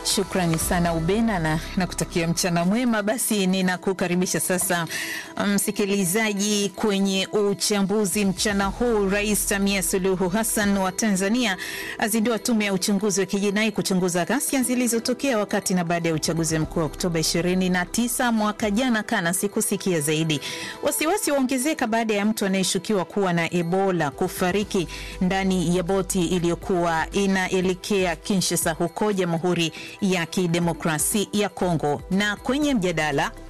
Shukrani sana Ubena na nakutakia mchana mwema. Basi ninakukaribisha sasa msikilizaji, um, kwenye uchambuzi mchana huu. Rais Samia Suluhu Hassan wa Tanzania azindua tume ya uchunguzi wa kijinai kuchunguza ghasia zilizotokea wakati na baada ya uchaguzi mkuu wa Oktoba 29 mwaka jana. Kana sikusikia zaidi. Wasiwasi waongezeka baada ya mtu anayeshukiwa kuwa na Ebola kufariki ndani ya boti iliyokuwa inaelekea Kinshasa huko Jamhuri ya Kidemokrasi ya Kongo. Na kwenye mjadala